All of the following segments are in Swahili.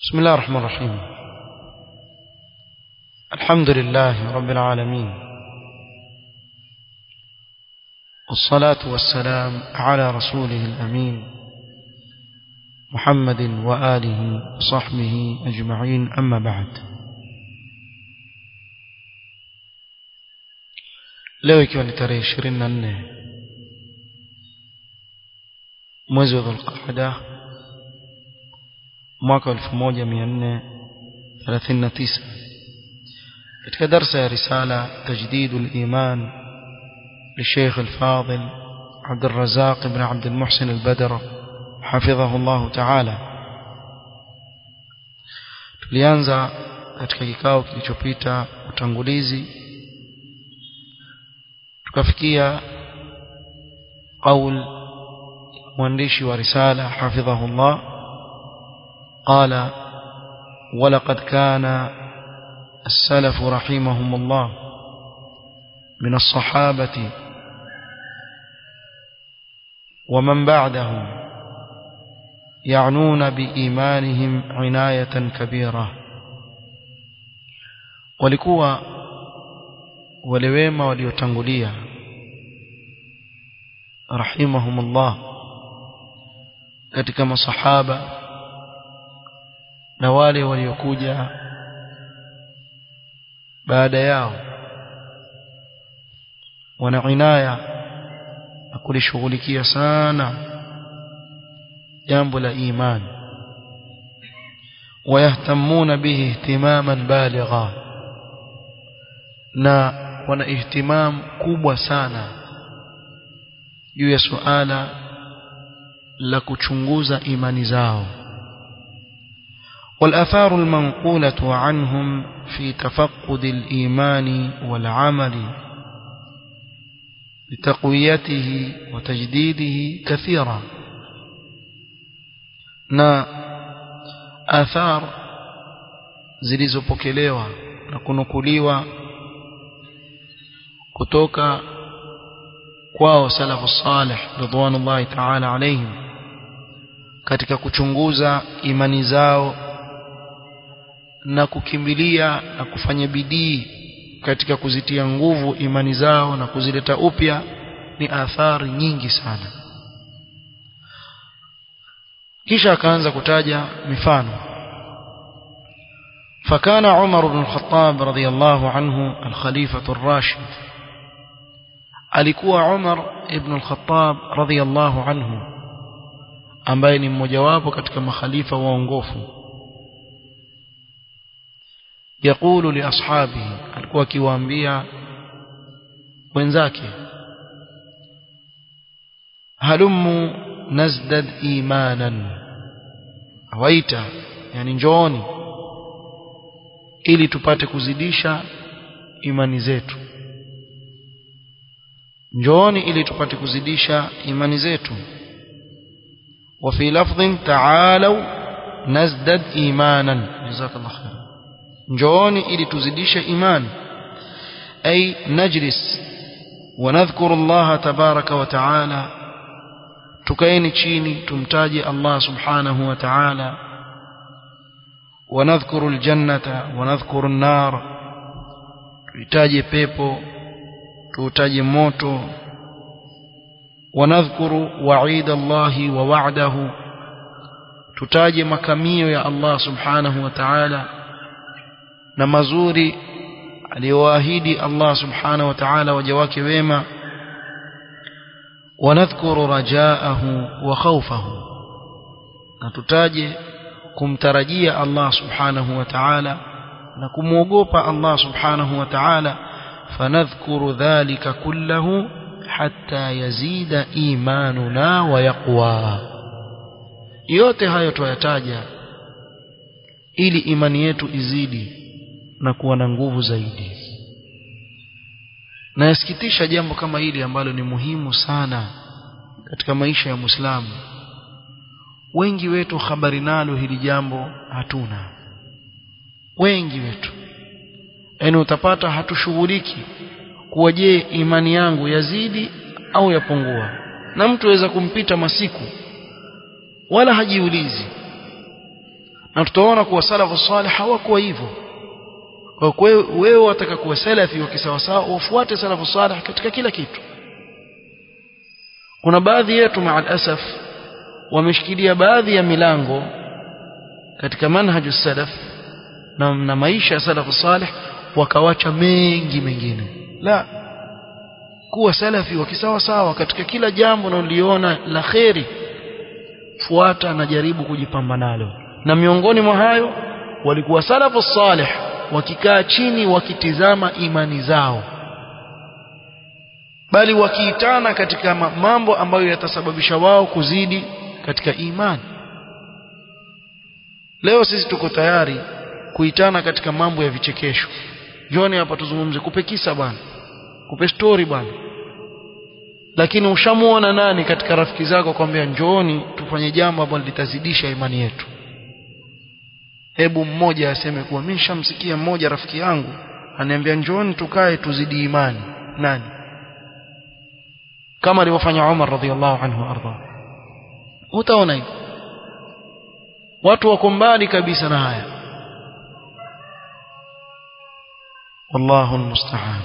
بسم الله الرحمن الرحيم الحمد لله رب العالمين والصلاة والسلام على رسوله الأمين محمد وآله وصحبه أجمعين أما بعد leo ikiwa ni tarehe ishirini na nne mwezi wa dhulqaada mwaka wa elfu moja mia nne thelathini na tisa katika darsa ya risala tajdidu liman للشيخ الفاضل عبد الرزاق بن عبد المحسن البدر حفظه الله تعالى tulianza katika kikao kilichopita utangulizi tukafikia qaul mwandishi wa risala hafidhahu Allah qala ولقد كان السلف رحمهم الله من الصحابة ومن بعدهم يعنون بإيمانهم عناية كبيرة walikuwa wale wema waliotangulia rahimahumullah katika masahaba na wale waliokuja baada yao wana inaya na kulishughulikia sana jambo la imani ويهتمون به اهتماما بالغا na wana ihtimam kubwa sana juu ya suala la kuchunguza imani zao والآثار المنقولة عنهم في تفقد الإيمان والعمل لتقويته وتجديده كثيرا na athar zilizopokelewa na kunukuliwa kutoka kwao salafu salih ridwanullahi ta'ala alayhim katika kuchunguza imani zao na kukimbilia na kufanya bidii katika kuzitia nguvu imani zao na kuzileta upya ni athari nyingi sana kisha akaanza kutaja mifano فكان عمر بن الخطاب رضي الله عنه الخليفة الراشد alikuwa Umar ibn al-Khattab radhiyallahu anhu ambaye ni mmojawapo katika makhalifa waongofu يقول لاصحابه alikuwa akiwaambia wenzake halummu nazdad imanan awaita yani njooni ili tupate kuzidisha imani zetu njooni ili tupate kuzidisha imani zetu وفي لفظ تعالوا نزدد ايمانا جزاك الله خير njooni ili tuzidishe imani ay najlis ونذكر الله تبارك وتعالى tukaeni chini tumtaje Allah subhanahu wa ta'ala ونذكر الجنة ونذكر النار tuitaje pepo tuutaje moto ونذكر وعيد الله ووعده tutaje makamio ya Allah subhanahu wa ta'ala na mazuri aliyoahidi Allah subhanahu wa ta'ala waja wake wema ونذكر رجاءه وخوفه na tutaje kumtarajia Allah subhanahu wa ta'ala na kumwogopa Allah subhanahu wa ta'ala fanadhkuru dhalika kullahu hatta yazida imanuna wa yaqwa yote hayo tuyataja ili imani yetu izidi na kuwa na nguvu zaidi na yasikitisha jambo kama hili ambalo ni muhimu sana katika maisha ya Muislamu wengi wetu habari nalo hili jambo hatuna wengi wetu yaani utapata hatushughuliki kuwa je imani yangu yazidi au yapungua na mtu aweza kumpita masiku wala hajiulizi na tutaona kuwa salafu salih hawakuwa hivyo kwa hiyo wewe wataka kuwa salafi wa kisawasawa ufuate salafu salih katika kila kitu kuna baadhi yetu maa asaf wameshikilia baadhi ya milango katika manhaju salaf na, na maisha ya salafu salih wakawacha mengi mengine la kuwa salafi wa kisawasawa katika kila jambo unaloliona la kheri fuata na jaribu kujipamba nalo na miongoni mwa hayo walikuwa salafu salih wakikaa chini wakitizama imani zao bali wakiitana katika mambo ambayo yatasababisha wao kuzidi katika imani leo sisi tuko tayari kuitana katika mambo ya vichekesho njoni hapa tuzungumze kupe kisa bwana kupe story bwana lakini ushamuona nani katika rafiki zako kwambia njooni tufanye jambo ambalo litazidisha imani yetu hebu mmoja aseme kuwa mimi nishamsikia mmoja rafiki yangu ananiambia njooni tukae tuzidi imani nani kama alivyofanya Umar radhiallahu anhu arda utaona hivyo watu wako mbali kabisa na haya والله المستعان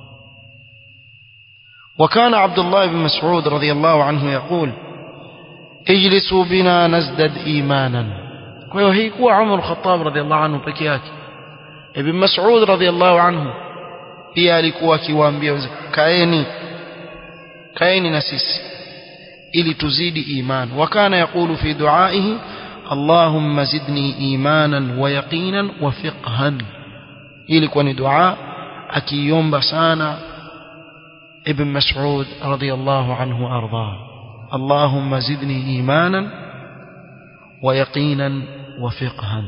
وكان عبد الله بن مسعود رضي الله عنه يقول اجلسوا بنا نزدد ايمانا kwa hiyo hii kuwa Umar Khattab radhiallahu anhu peke yake Ibn Mas'ud radhiallahu anhu pia alikuwa akiwaambia kaeni kaeni na sisi ili tuzidi iman wakana yakulu fi duaihi Allahumma zidni imanan wa yaqinan wa fiqhan ilikuwa ni dua akiomba sana Ibn Mas'ud radhiallahu anhu arda Allahumma zidni imanan wa yaqinan وفقها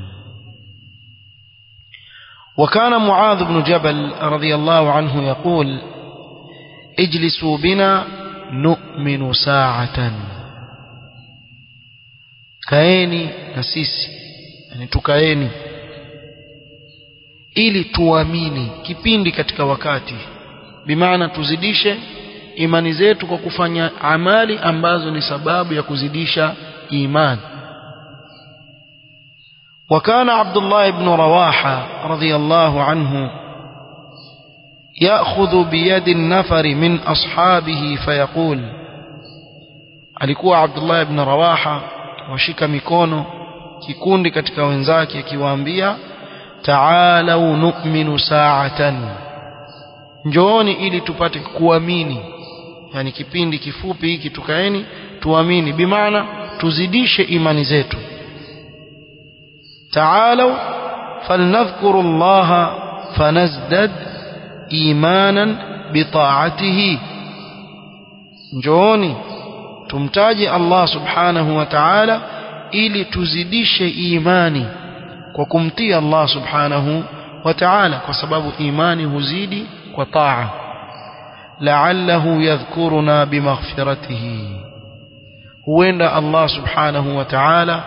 وكان معاذ بن جبل رضي الله عنه يقول اجلسوا بنا نؤمن ساعة كايني نسيسي يعني تكايني ili tuamini kipindi katika wakati bimaana tuzidishe imani zetu kwa kufanya amali ambazo ni sababu ya kuzidisha imani وكان عبد الله بن رواحة رضي الله عنه يأخذ بيد النفر من أصحابه فيقول alikuwa Abdullah ibn Rawaha washika mikono kikundi katika wenzake akiwaambia ta'alau nu'minu sa'atan njooni ili tupate kuamini yani kipindi kifupi hiki tukaeni tuamini bimaana tuzidishe imani zetu تعالوا فلنذكر الله فنزدد إيمانا بطاعته njooni tumtaje Allah subhanahu wa ta'ala ili tuzidishe imani kwa kumtii Allah subhanahu wa ta'ala kwa sababu imani huzidi kwa taa la'allahu yadhkuruna bimaghfiratihi huenda Allah subhanahu wa ta'ala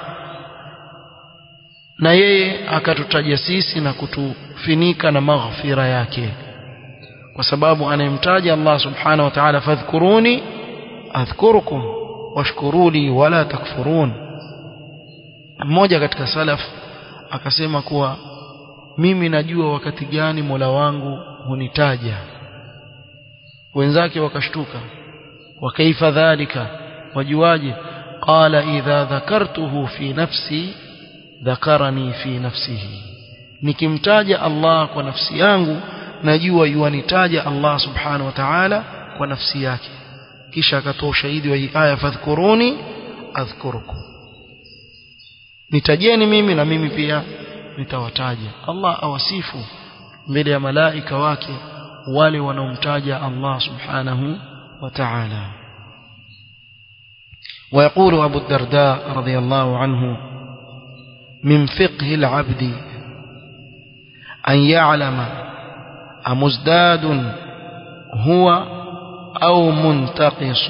na yeye akatutaja sisi na kutufinika na maghfira yake kwa sababu anayemtaja Allah subhanahu wa ta'ala fadhkuruni adhkurukum washkuruli wala takfurun mmoja katika salaf akasema kuwa mimi najua wakati gani Mola wangu hunitaja wenzake wakashtuka wakaifa dhalika wajuaje qala idha dhakartuhu fi nafsi dhakarani fi nafsihi nikimtaja Allah kwa nafsi yangu najua yuanitaja Allah subhanahu wa ta'ala kwa nafsi yake kisha akatoa ushahidi wa hii aya fadhkuruni adhkurukum nitajeni mimi na mimi pia nitawataja Allah awasifu mbele ya malaika wake wale wanaomtaja Allah subhanahu wa ta'ala ويقول أبو الدرداء رضي الله عنه من فقه العبد أن يعلم أمزداد هو أو منتقص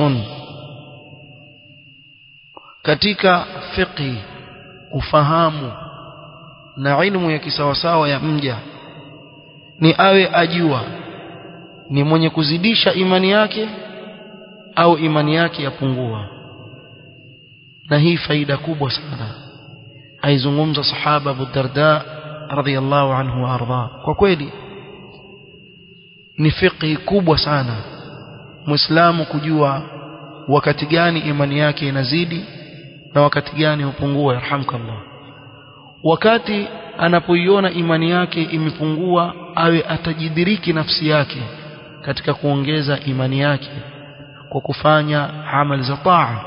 katika fiqhi ufahamu na ilmu ya kisawasawa ya mja ni awe ajua ni mwenye kuzidisha imani yake au imani yake yapungua na hii faida kubwa sana aizungumza sahaba Abu Darda radhiyallahu anhu wa arda kwa kweli ni fiqhi kubwa sana muislamu kujua wakati gani imani yake inazidi na wakati gani hupungua yarhamkallah wakati anapoiona imani yake imepungua awe atajidiriki nafsi yake katika kuongeza imani yake kwa kufanya amali za taa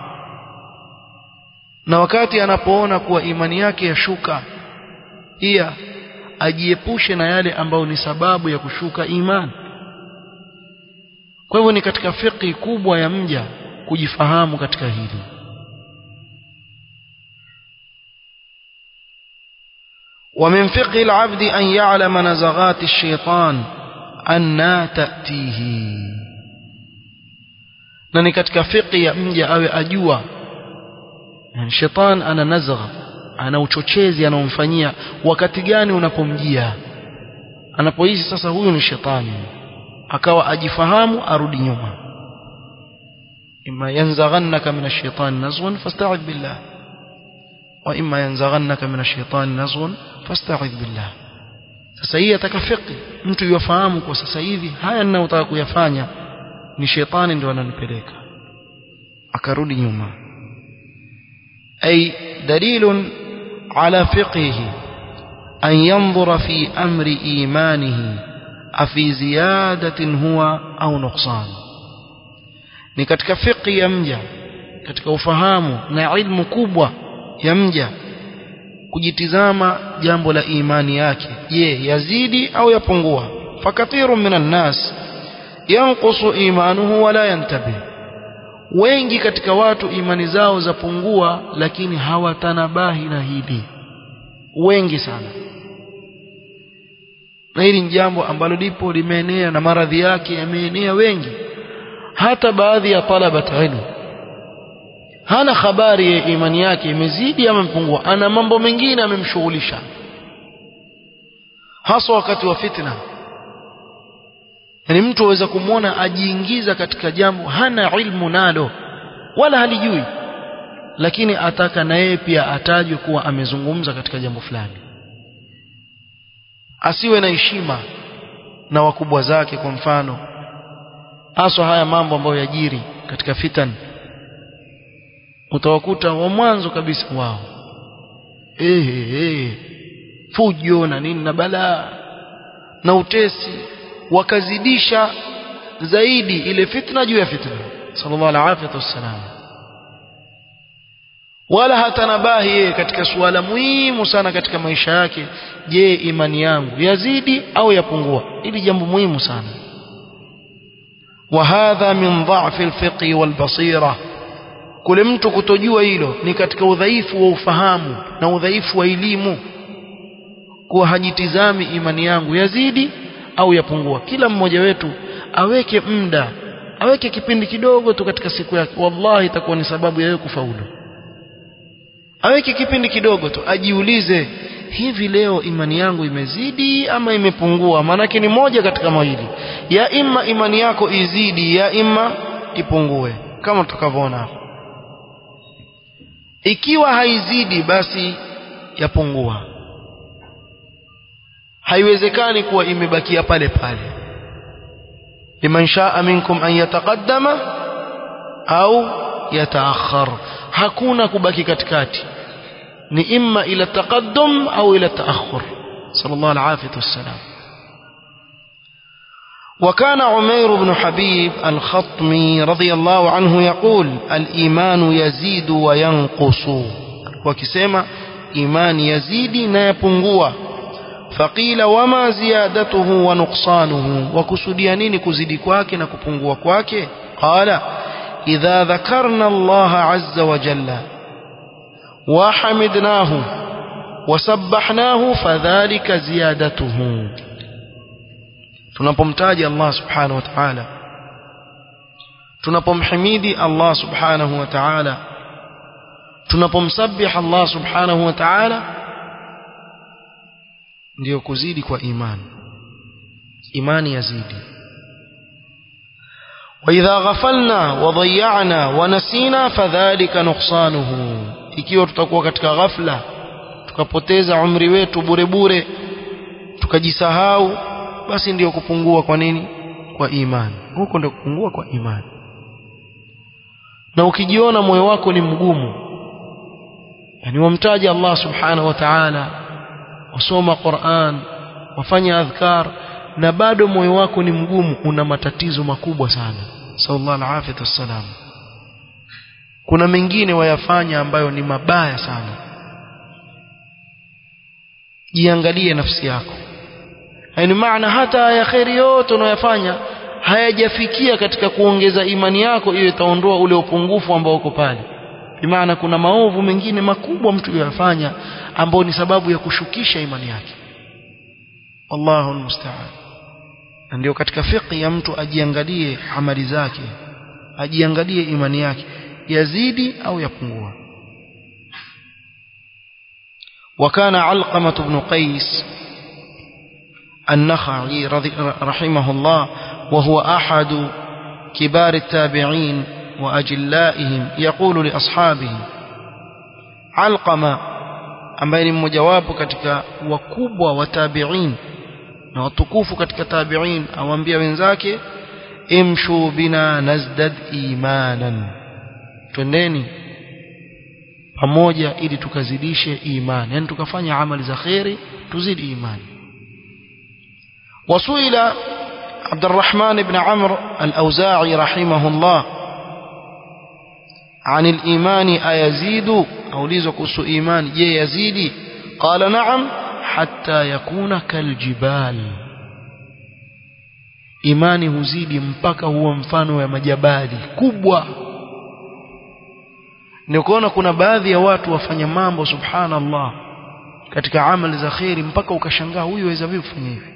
na wakati anapoona kuwa imani yake yashuka pia ajiepushe na yale ambayo ni sababu ya kushuka imani kwa hivyo ni katika fiqhi kubwa ya mja kujifahamu katika hili ومن فقه العبد أن يعلم نزغات الشيطان أن تأتيه na ni katika fiqhi ya mja awe ajua yani shetani ana nazgha ana uchochezi anaomfanyia wakati gani unapomjia anapohisi sasa huyu ni shetani akawa ajifahamu arudi nyuma imma yanzaghannaka min ash-shaytan nazghun fasta'idh billah wa imma yanzaghannaka min ash-shaytan nazghun fasta'idh billah sasa hii atakafiki mtu yafahamu kwa sasa hivi haya ninayotaka kuyafanya ni shetani ndio ananipeleka akarudi nyuma ay dalilun ala fiqhihi an yanzura fi amri imanihi afi ziyadatin huwa au nuqsan ni katika fiqhi ya mja katika ufahamu na ilmu kubwa ya mja kujitizama jambo la imani yake je yazidi au yapungua fakathiru minan nas yanqusu imanuhu wala yantabih wengi katika watu imani zao zapungua lakini hawatanabahi na hili wengi sana na hili ni jambo ambalo lipo limeenea na maradhi yake yameenea wengi hata baadhi ya talabat ilmu hana habari ya imani yake imezidi ama imepungua ana mambo mengine amemshughulisha hasa wakati wa fitna yani mtu aweza kumwona ajiingiza katika jambo hana ilmu nalo wala halijui lakini ataka na yeye pia atajwe kuwa amezungumza katika jambo fulani asiwe na heshima na wakubwa zake kwa mfano haswa haya mambo ambayo yajiri katika fitan utawakuta wa mwanzo kabisa wao ehe eh fujo na nini na balaa na utesi wakazidisha zaidi ile fitna juu ya fitna sallallahu alaihi wasallam wala hatanabahi yeye katika suala muhimu sana katika maisha yake je imani yangu yazidi au yapungua ili jambo muhimu sana وهذا من ضعف الفقه والبصيره kule mtu kutojua hilo ni katika udhaifu wa ufahamu na udhaifu wa elimu kuwa hajitizami imani yangu yazidi au yapungua kila mmoja wetu aweke muda aweke kipindi kidogo tu katika siku yake wallahi itakuwa ni sababu ya yeye kufaulu aweke kipindi kidogo tu ajiulize hivi leo imani yangu imezidi ama imepungua maanake ni moja katika mawili ya imma imani yako izidi ya imma ipungue kama tutakavyoona hapo ikiwa haizidi basi yapungua haiwezekani kuwa imebakia pale pale liman shaa minkum an yataqaddama au yataakhar hakuna kubaki katikati ni imma ila taqaddum au ila taakhur sallallahu alaihi wasallam وكان عمير بن حبيب الخطمي رضي الله عنه يقول الإيمان يزيد وينقص وكسيما إيمان يزيد نيبنغوا فقيل وما زيادته ونقصانه وكسوديا نيني كزيدي كواكي نكبنغوا كواكي قال إذا ذكرنا الله عز وجل وحمدناه وسبحناه فذلك زيادته tunapomtaja Allah subhanahu wa ta'ala tunapomhimidi Allah subhanahu wa ta'ala tunapomsabih Allah subhanahu wa ta'ala ndio kuzidi kwa imani imani yazidi وإذا غفلنا وضيعنا ونسينا فذلك نقصانه ikiwa tutakuwa katika ghafla tukapoteza umri wetu bure bure tukajisahau basi ndiyo kupungua kwa nini kwa imani huko ndio kupungua kwa imani na ukijiona moyo wako ni mgumu yani wamtaja Allah subhanahu wa ta'ala wasoma Qur'an wafanya adhkar na bado moyo wako ni mgumu una matatizo makubwa sana sallallahu alaihi wasallam kuna mengine wayafanya ambayo ni mabaya sana jiangalie nafsi yako yani maana hata ya khairi yote unayofanya hayajafikia katika kuongeza imani yako hiyo itaondoa ule upungufu ambao uko pale bimaana kuna maovu mengine makubwa mtu yafanya ambao ni sababu ya kushukisha imani yake Allahu musta'an na ndio katika fiqh ya mtu ajiangalie amali zake ajiangalie imani yake yazidi au yapungua وكان علقمة بن قيس النخعي رحمه الله وهو أحد كبار التابعين وأجلائهم يقول لأصحابه علقمة ambaye ni mmojawapo katika wakubwa wa tabi'in na watukufu katika tabi'in awaambia wenzake imshu bina nazdad imanan twendeni pamoja ili tukazidishe imani yani tukafanya amali za khairi tuzidi imani wasuila عبد الرحمن بن عمرو الأوزاعي رحمه الله عن الإيمان أيزيد أو ليزك إيمان يزيد قال نعم حتى يكون كالجبال imani huzidi mpaka huwa mfano ya majabali kubwa ni kuona kuna baadhi ya watu wafanya mambo subhanallah katika amali za khairi mpaka ukashangaa huyu aweza vipi kufanya hivi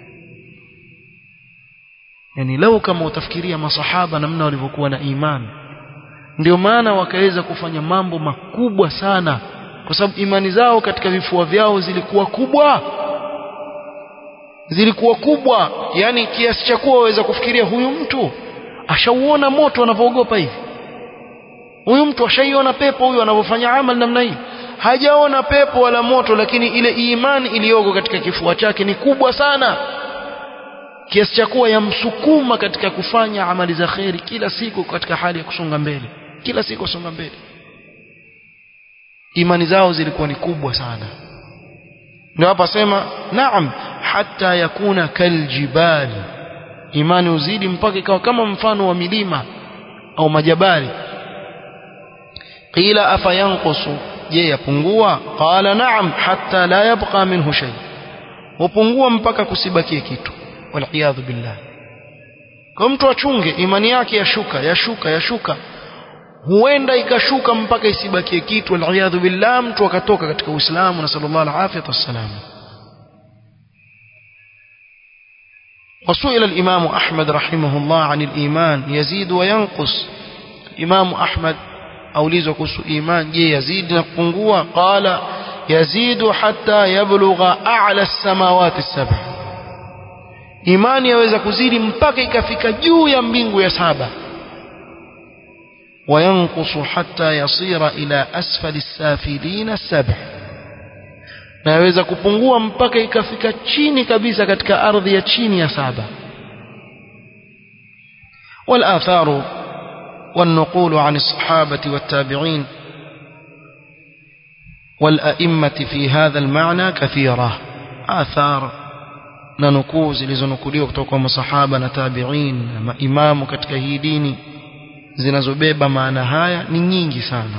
yani lau kama utafikiria masahaba namna walivyokuwa na imani ndio maana wakaweza kufanya mambo makubwa sana kwa sababu imani zao katika vifua vyao zilikuwa kubwa zilikuwa kubwa yani kiasi cha kuwa waweza kufikiria huyu mtu ashauona moto anavyoogopa hivi huyu mtu ashaiona pepo huyu anavyofanya amali namna hii hajaona pepo wala moto lakini ile imani iliyoko katika kifua chake ni kubwa sana kiasi cha kuwa yamsukuma katika kufanya amali za kheri kila siku katika hali ya kusonga mbele kila siku kusonga mbele imani zao zilikuwa ni kubwa sana ndio hapa sema naam hata yakuna kaljibali imani uzidi mpaka ikawa kama mfano wa milima au majabali qila afa yanqusu je yapungua qala naam hatta la yabqa minhu shay hupungua mpaka kusibakie kitu waliyadhu billah kwa mtu achunge imani yake yashuka yashuka yashuka huenda ikashuka mpaka isibakie kitu waliyadhu billah mtu akatoka katika uislamu na sallallahu alaihi wasallam وسئل الإمام أحمد رحمه الله عن الإيمان يزيد وينقص إمام أحمد أوليزك إيمان يزيد نقنقوا قال يزيد حتى يبلغ أعلى السماوات السبع imani yaweza kuzidi mpaka ikafika juu ya mbingu ya saba wayankusu hata yasira ila asfali safilina saba na yaweza kupungua mpaka ikafika chini kabisa katika ardhi ya chini ya saba والآثار والنقول عن الصحابة والتابعين والأئمة في هذا المعنى كثيرة آثار na nukuu zilizonukuliwa kutoka kwa masahaba na tabi'in na maimamu katika hii dini zinazobeba maana haya ni nyingi sana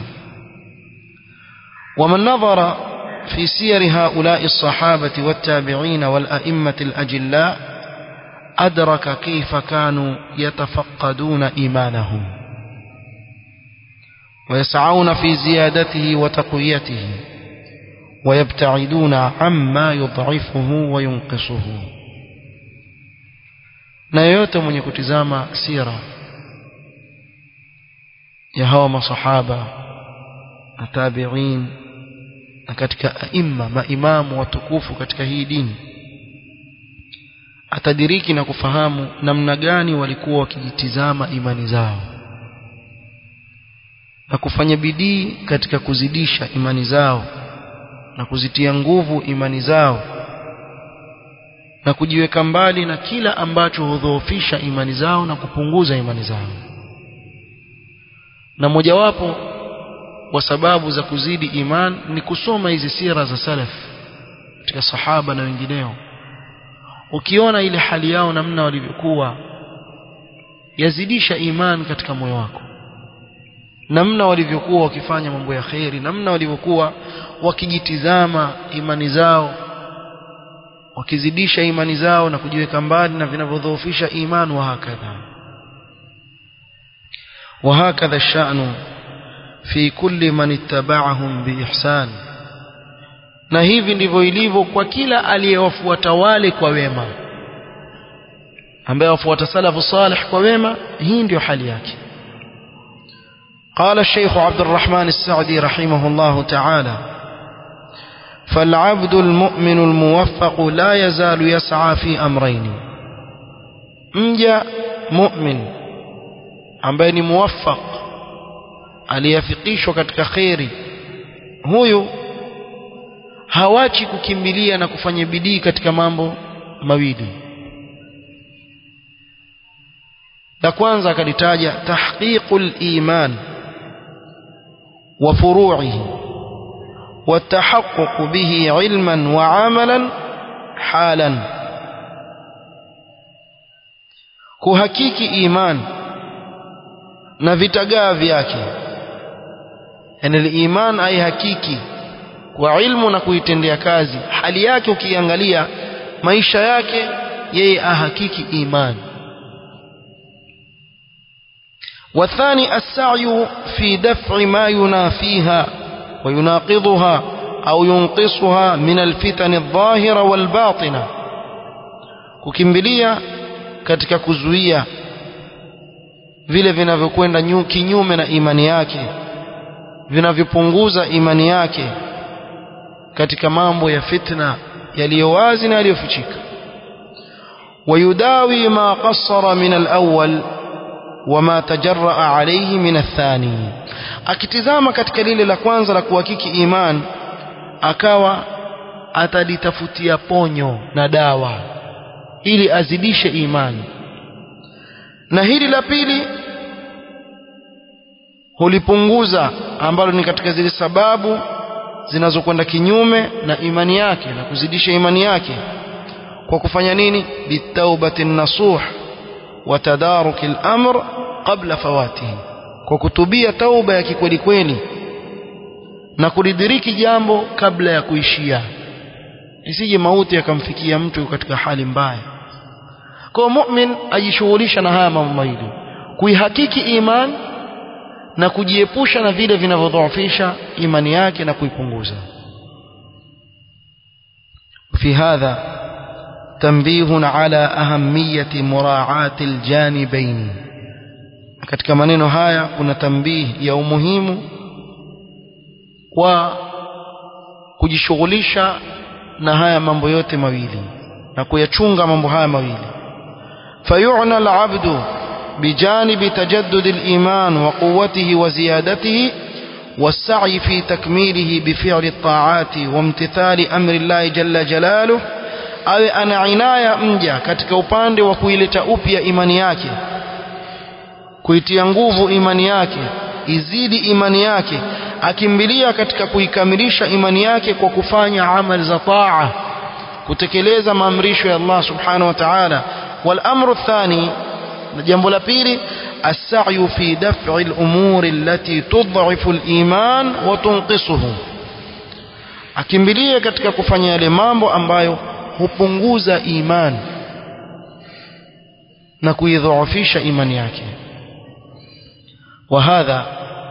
ومن نظر في سير هؤلاء الصحابة والتابعين والأئمة الأجلاء أدرك كيف كانوا يتفقدون إيمانهم ويسعون في زيادته وتقويته ويبتعدون عما يضعفه وينقصه na yoyote mwenye kutizama sira ya hawa masahaba na tabi'in na katika aima maimamu watukufu katika hii dini atadiriki na kufahamu namna gani walikuwa wakijitizama imani zao na kufanya bidii katika kuzidisha imani zao na kuzitia nguvu imani zao na kujiweka mbali na kila ambacho hudhoofisha imani zao na kupunguza imani zao na mojawapo wa sababu za kuzidi iman ni kusoma hizi sira za salaf katika sahaba na wengineo ukiona ile hali yao namna walivyokuwa yazidisha iman katika moyo wako namna walivyokuwa wakifanya mambo ya kheri namna walivyokuwa wakijitizama imani zao wakizidisha imani zao na kujiweka mbali na vinavyodhoofisha iman wa hakadha وهكذا الشأن في كل من اتبعهم بإحسان na hivi ndivyo ilivyo kwa kila aliyewafuata wale kwa wema ambaye wafuata salafu salih kwa wema hii ndio hali yake قال الشيخ عبد الرحمن السعدي رحمه الله تعالى فالعبد المؤمن الموفق لا يزال يسعى في أمرين مجا مؤمن ambaye ni muwaffaq aliyafikishwa katika kheri huyu hawachi kukimbilia na kufanya bidii katika mambo mawili la kwanza akalitaja tahqiqul iman wa furu'ihi والتحقق به علما وعملا حالا kuhakiki iman na vitagaa vyake yani iman ai hakiki kwa ilmu na kuitendea kazi hali yake ukiangalia maisha yake yeye ahakiki iman والثاني السعي في دفع ما ينافيها ويناقضها أو ينقصها من الفتن الظاهرة والباطنة kukimbilia katika kuzuia vile vinavyokwenda kinyume na imani yake vinavyopunguza imani yake katika mambo ya fitna yaliyo wazi na yaliyofichika ويداوي ما قصر من الأول وما تجرأ عليه من الثاني akitizama katika lile la kwanza la kuhakiki iman akawa atalitafutia ponyo na dawa ili azidishe imani na hili la pili hulipunguza ambalo ni katika zile sababu zinazokwenda kinyume na imani yake na kuzidisha imani yake kwa kufanya nini bitaubati nasuh wa tadaruki al-amr qabla fawatihi kwa kutubia tauba ya kikweli kweli na kulidiriki jambo kabla ya kuishia isije mauti yakamfikia mtu katika hali mbaya kwa mu'min ajishughulisha na haya mambo mawili kuihakiki iman na kujiepusha na vile vinavyodhoofisha imani yake na kuipunguza في هذا تنبيه على أهمية مراعاة الجانبين katika maneno haya kuna tambihi ya umuhimu wa kujishughulisha na haya mambo yote mawili na kuyachunga mambo haya mawili fayu'na al-'abdu bijanibi tajaddud al-iman wa quwwatihi wa ziyadatihi والسعي في تكميله بفعل الطاعات وامتثال أمر الله جل جلاله awe ana inaya mja katika upande wa kuileta upya imani yake kuitia nguvu imani yake izidi imani yake akimbilia katika kuikamilisha imani yake kwa kufanya amali za taa kutekeleza maamrisho ya Allah subhanahu wa ta'ala wal amru thani na jambo la pili السعي في دفع الأمور التي تضعف الإيمان وتنقصه akimbilia katika kufanya yale mambo ambayo hupunguza imani na kuidhoofisha imani yake وهذا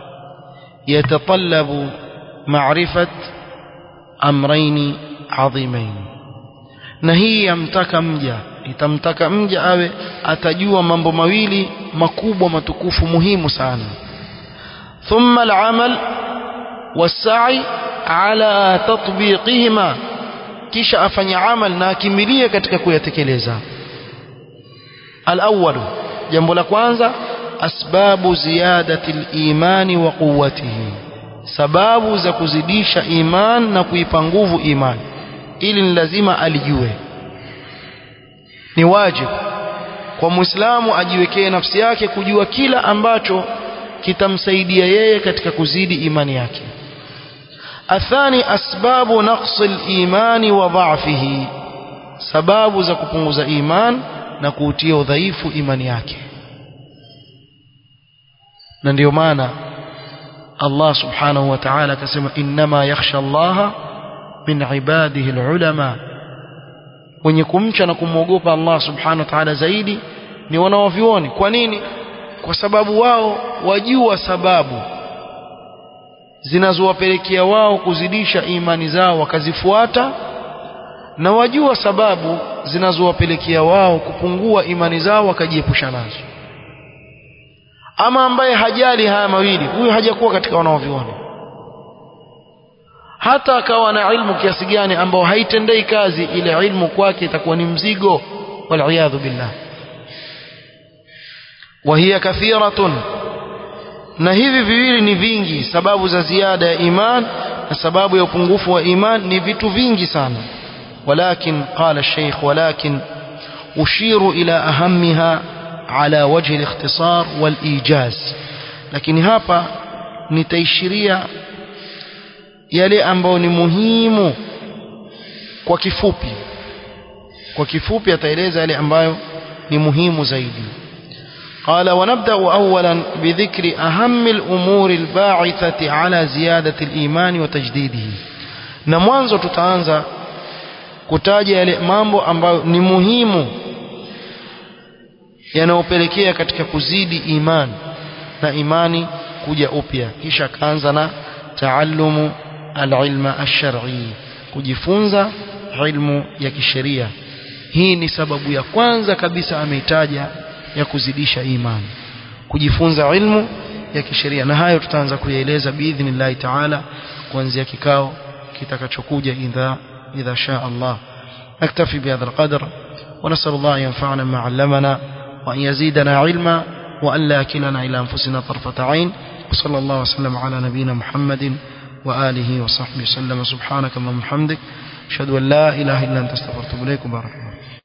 يتطلب معرفة أمرين عظيمين na hii yamtaka mja itamtaka mja awe atajua mambo mawili makubwa matukufu muhimu sana thumma al-amal was-sa'i ala tatbiqihima kisha afanye amal na akimilie katika kuyatekeleza al-awwal jambo la kwanza asbabu ziyadati al-imani wa quwwatihi sababu za kuzidisha iman na kuipa nguvu iman ili ni lazima alijue ni wajibu kwa muislamu ajiwekee nafsi yake kujua kila ambacho kitamsaidia yeye katika kuzidi imani yake athani asbabu naqsi al-imani wa dha'fihi sababu za kupunguza iman na kuutia udhaifu imani yake na ndio maana Allah subhanahu wa ta'ala akasema innama yakhsha Allah min ibadihi alulama wenye kumcha na kumwogopa Allah subhanahu wa ta'ala zaidi ni wanaovioni kwa nini kwa sababu wao wajua sababu zinazowapelekea wao kuzidisha imani zao wakazifuata na wajua sababu zinazowapelekea wao kupungua imani zao wakajiepusha nazo ama ambaye hajali haya mawili huyu hajakuwa katika wanaoviona hata akawa na ilmu kiasi gani ambao haitendei kazi ile ilmu kwake itakuwa ni mzigo waliyadhu billah وهي كثيرة na hivi viwili ni vingi sababu za ziada ya iman na sababu ya upungufu wa iman ni vitu vingi sana ولكن قال الشيخ ولكن أشير إلى أهمها على وجه الاختصار والإيجاز لكن hapa nitaishiria yale ambayo ni muhimu kwa kifupi kwa kifupi ataeleza yale ambayo ni muhimu zaidi قال ونبدأ أولا بذكر أهم الأمور الباعثة على زيادة الإيمان وتجديده na mwanzo tutaanza kutaja yale mambo ambayo ni muhimu yanayopelekea katika kuzidi imani na imani kuja upya kisha kaanza na taallumu alilma alshar'i kujifunza ilmu ya kisheria hii ni sababu ya kwanza kabisa ameitaja ya kuzidisha imani kujifunza ilmu ya kisheria na hayo tutaanza kuyaeleza biidhnillahi taala kuanzia kikao kitakachokuja idha idha shaa Allah naktafi bihadha alqadr ونسأل الله أن ينفعنا ما علمنا وأن يزيدنا علما وأن لا يكلنا إلى أنفسنا طرفة عين وصلى الله وسلم على نبينا محمد وآله وصحبه وسلم سبحانك اللهم وبحمدك أشهد أن لا إله إلا أنت استغفرك إليك وبارك الله